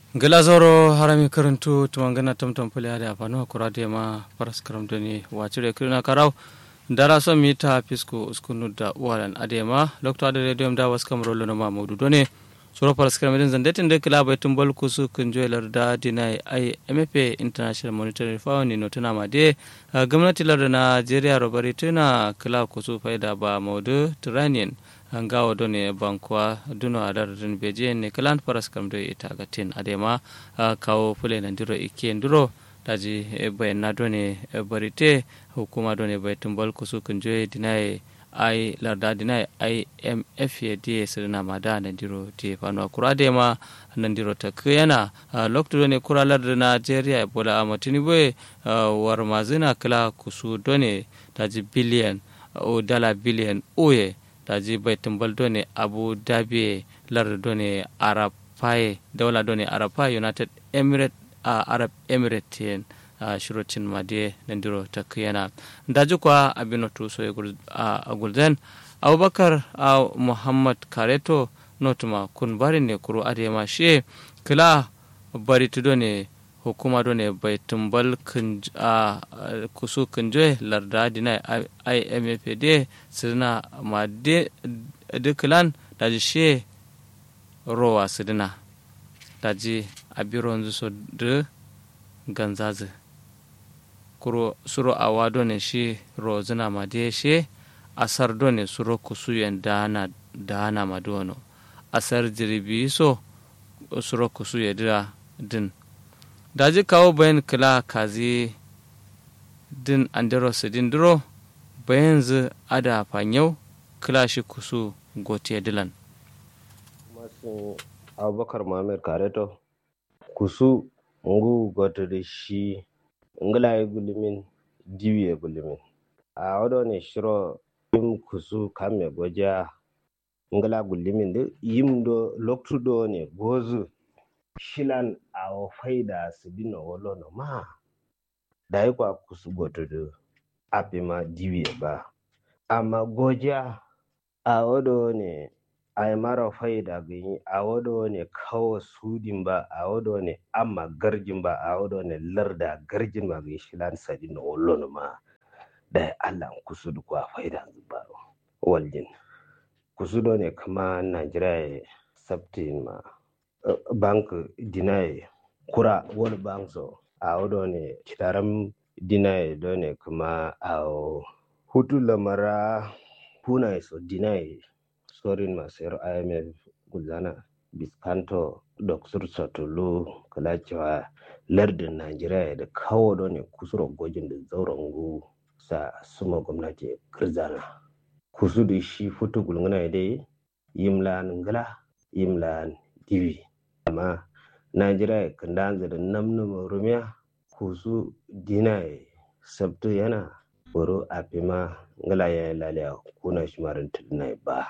gilazoro harami karantu tumangana tamtam pule hade afanu kurade ma paras karam doni wacire kirina karau dara so mita pisku uskunu da walan adema lokto ade radio da was kam rolo no ma modu doni suro paras karam den zande tinde kila bai tumbal kusu kunjo larda dinai ai mfa international monetary fund no tuna ma de gwamnati larda Najeriya robari tuna kila kusu faida ba modu turanian hangawa do ne bankwa duno a dardin beje ne kalan faras kam do ita ga tin adema kawo fule na diro ike nduro daji bayan na do ne barite hukuma do ne bai tumbal kusu kunjo dinai ai larda dinai imf ya die sirna mada na diro te fano kura de ma nan diro ta kuyana lokto do ne kura larda nigeria bola amatini boye war mazina kala kusu do ne daji biliyan o dala biliyan oye taji bai tumbal done abu dhabi lar done arab faye daula done arab faye united emirate uh, arab emirate yen uh, shirocin made nandiro ta kiyana daji kwa abino tu so a gulden abubakar uh, muhammad kareto notuma kun bari ne kuro adema she kila bari tu done hukuma done bai tumbal a kusu kunje larda dina imfd sirna ma de duklan daji she rowa sidina daji abiron so de ganzazi kuro suro awa done shi rozina ma de she asar done suro kusu yen dana dana ma dono asar jiribi so suro kusu yedira din daji kawo bayan kila kazi din andero sidin duro bayan zu ada fanyau kila shi kusu gote dilan masu abubakar mamir kareto kusu ngu gote da shi ngila ya gulimin diwi ya gulimin a wado ne shiro yim kusu kame goja ngila gulimin da yim do loktu do ne gozu shilan a faida su dina wolo no ma da yi kwa kusu goto da api ma diwiye ba amma goja a wado ne a yi mara faida gani a wado ne kawo sudin ba a wado ne amma garjin ba a wado ne larda garjin ba ga shilan sa dina wolo no ma da yi allah kusu da kwa faida ba waljin kusu do ne kama najeriya sabtin ma bank dinaye kura wani bank so a wado ne kitaram dinaye do ne kuma a hutu lamara kuna so dinaye sorin masu imf guzana biskanto doksur sotolu kala cewa lardin najeriya da kawo do ne kusuro gojin da zauren gu sa suma gwamnati kirzana kusu da shi futu gulguna dai yimlan ngala yimlan divi amma najeriya kan da namnuma rumiya kusu dina sabtu yana boro a fima ngala ya lalaya kuna shimarin tudunai ba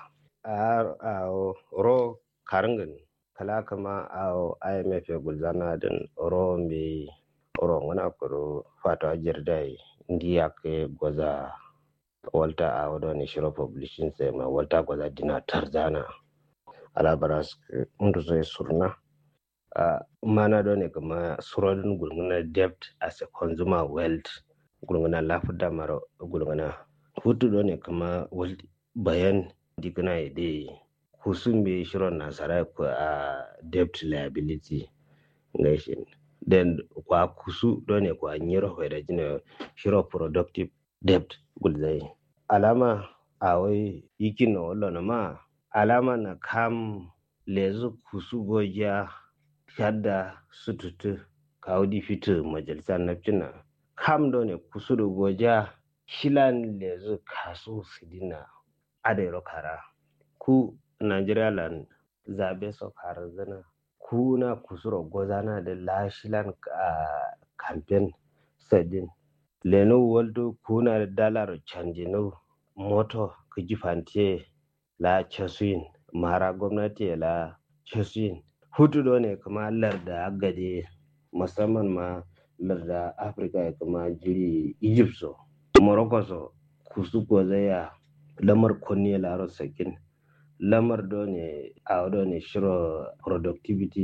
a ro karingin kala kama a imf ya gulzana din ro mai ro wana kuro fata jirdai ndi ya ke gwaza walta a wadda shiro publishing sai ma walta gwaza dina tarzana alabaras ndu zai surna uh, mana do ne kama surodin gulguna debt as a consumer wealth gulguna lafuda maro gulguna hutu do ne kama bayan digna ide kusun be shiron nasara ko a uh, debt liability nation then kwa kusu do ne kwa nyiro hoida jina shiro productive debt gulzai alama awai yikin na wallo ma alama na kam lezu kusu goja shadda sututu kawdi fitu majalisa nafcina kam do ne kusuru goja shilan lezu kasu sidina adairo kara ku nigeria lan zabe so kara zana ku na kusuro gozana da la shilan a campaign sadin leno waldo kuna da dalar canjino moto kijifantiye la chasuin mara gwamnati la chasuin hutu do ne kuma larda agade musamman ma larda afirka ya kuma jiri egypt so morocco so kusu ko zaya lamar kunni laro sakin lamar do ne a do ne shiro productivity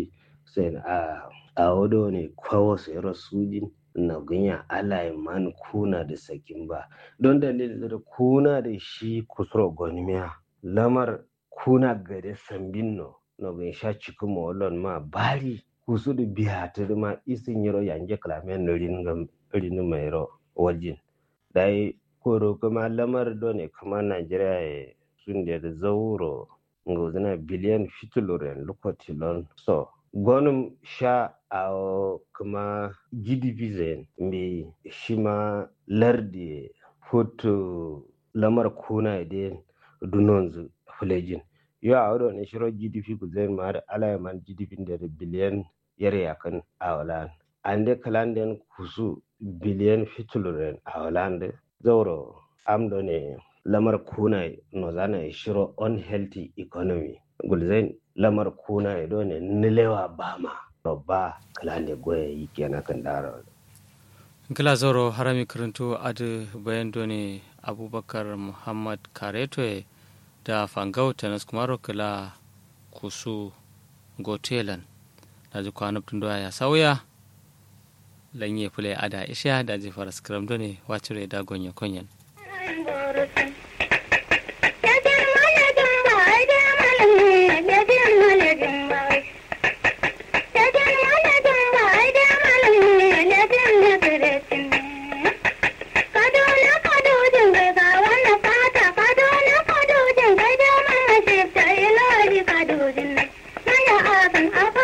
sai a a wado ne kwawo sai rasujin na gunya alai man kuna da sakin ba don dalilin da kuna da shi kusuro gonimiya lamar kuna gade sambin no no gun sha cikin mawalon ma bari kusu da biya ta ma isin yaro yange kalamen no ringam rin mai ro wajin dai koro kuma lamar do ne kuma Najeriya sun da zauro ngozina biliyan fituluren lokotilon so gonum sha a kuma gdp zen me shi ma lardi foto lamar kuna da dunonzu fulejin yo a wadda ne shiro gdp ku zen ma da alayaman gdp da biliyan yare yakan a walan an de kalan kusu biliyan fituluren a walan zauro amdo ne lamar kuna no zana shiro unhealthy economy gulzain lamar kuna do ne nilewa bama babba kalande goye yi kenan kan dara kila zoro harami karanto adu bayan doni abubakar muhammad kareto da fangau tanas kumaro kila kusu gotelan da ji kwanabtun doya ya sauya lanye fule ada isha da ji faras karam doni wacire da gonye konyen Kadojin, na ya abin afa